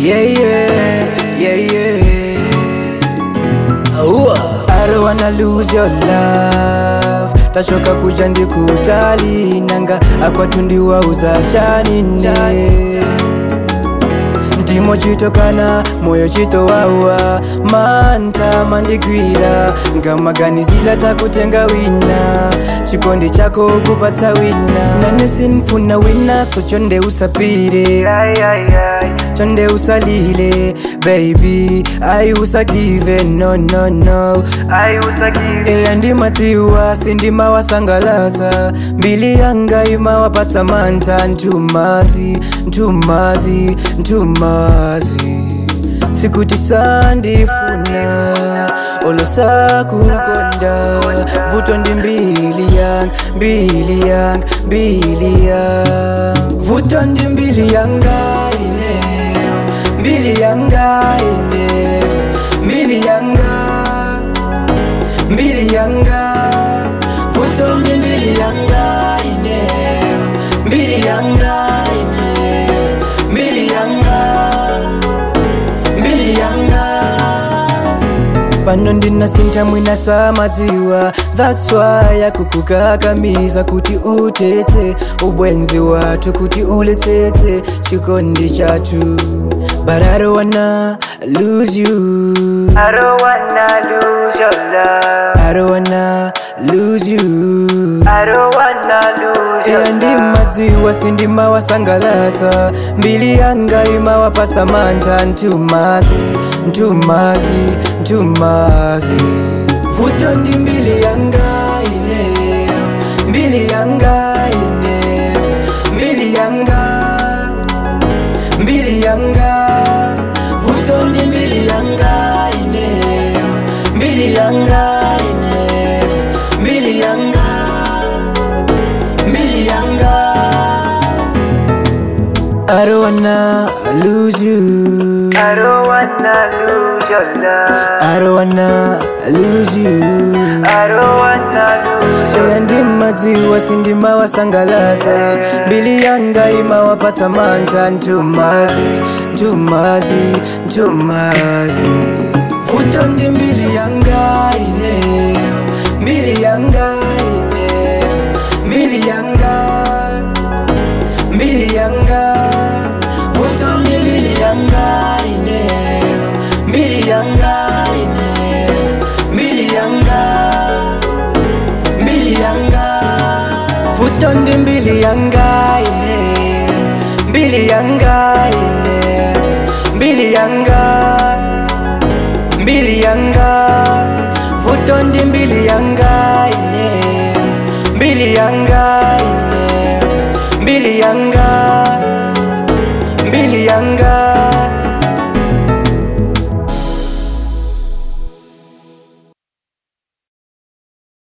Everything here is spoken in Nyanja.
Yeah, yeah, yeah, yeah. Ooh. I don't wanna lose your love tachoka kuja ndikutali nanga akwatundiwa uzachanine ndimo chitokana moyo chitowawa manta mandigwira ngamaganizila takutenga wina chikondi chako kupatsa wina nane sinfuna wina so chonde usapire chonde usalile baby ai usagive no no no eya ndimadziwa sindimawasangalatsa mbili yanga imawapatsa mantha ntumazi ntumazi ntumazi sikuti sandifuna olosakukonda vuto ndi mbili yanga mbili yanga mbili yanga vuto ndi mbili yanga ineo mbili yanga ineo mbili yanga mbili yanga vuto ndi mbili yanga ineo mbili yanga ineo mbili yanga mbili yanga pano ndinasintha mwina samadziwa that's why akukukakamiza kuti utetse ubwenzi wathu kuti uletsetse chikondi chathu but i don't wanna lose you I don't wanna lose your love. i don't wanna lose you I don't wanna lose your eya love. ndimadziwa sindimawasangalatsa mbili yanga imawapatsa mantha ntumazi ntumazi ntumazi vuto ndi mbili yanga ineyo mbili yanga ineyo mbili yanga mbili yanga vuto ndi mbili yanga ineyo mbili yanga ineyo mbili yanga mbili yanga I don't wanna lose you I don't wanna lose your love. I don't wanna lose you I don't wanna lose your eya ndimadziwa sindimawasangalatsa mbili yanga imawapatsa mantha ntumazi ntumazi ntumazi vuto ndi mbili yanga ineyo mbili yanga ineyo mbili yanga mbili yanga vuto ndi mbili yanga ineyo mbili yanga ineyo mbili yanga mbili yanga vuto ndi mbili yanga ineyo mbili yanga ineyo mbili yanga mbili yanga vuto ndi mbili yanga ineyo mbili yanga ineyo mbili yanga mbili yanga